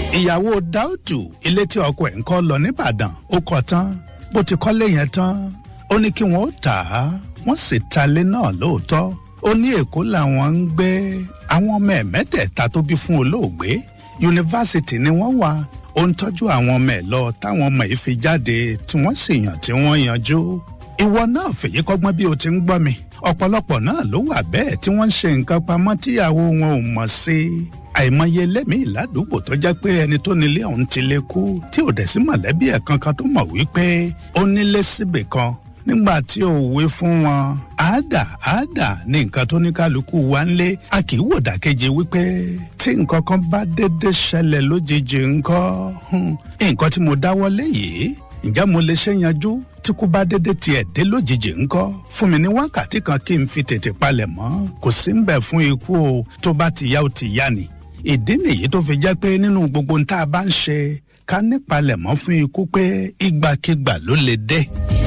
ìyàwó dáúdù ilé tí ọkọ ẹ̀ ń kọ́ lọ nìbàdàn ó kọ́ tán bó ti kọ́lé yẹn tán ó ní kí wọ́n ó tà á wọ́n sì talé náà lóòótọ́ ó ní èkó làwọn ń gbé àwọn ọmọ ẹ̀ mẹ́tẹ̀ẹ̀ta tó bí fún olóògbé yunifásitì ni wọ́n wà ó ń tọ́jú àwọn ọmọ ẹ̀ lọ táwọn ọmọ yìí fi jáde tí wọ́n sì yàn tí wọ́n yanjú ìwọ náà fèyí kọ́gbọ́n bí o ti ń gbọ́ mi ọ̀pọ̀lọpọ̀ náà ló wà bẹ́ẹ̀ tí wọ́n ń ṣe nǹkan pamọ́ tíyàwó wọn ò mọ̀ sí àìmọye lẹ́mìí ládùúgbò tó jẹ́ pé ẹni tó nílé ọ̀hún ti lè kú tí ò dẹ̀ sí mọ̀lẹ́bí ẹ̀ kankan tó mọ̀ wípé ó nílé síbì kan nígbà tí ò wí fún wọn àádà àádà ní nǹkan tó ní kálukú wa ń lé a kì í wò dàkejì wípé tí nǹkan kan bá dédé ṣẹlẹ̀ lójijì ńkọ́ nǹkan tí mo dáwọ́ lé yìí ǹjẹ́ mo lè ṣe yanjú tí kú bá dédé tiẹ̀ dé lójijì ńkọ́ fún mi ní wákàtí kan kí n fi tètè palẹ̀ mọ́ kò sí ń bẹ̀ fún ikú o tó bá ti yá o ti yá ni ìdí nìyí tó fi jẹ́ pé nínú gbogbo tá a bá ń ṣe ká nípalẹ̀ mọ́ fún ikú pé ìgbàkigbà ló lè dé.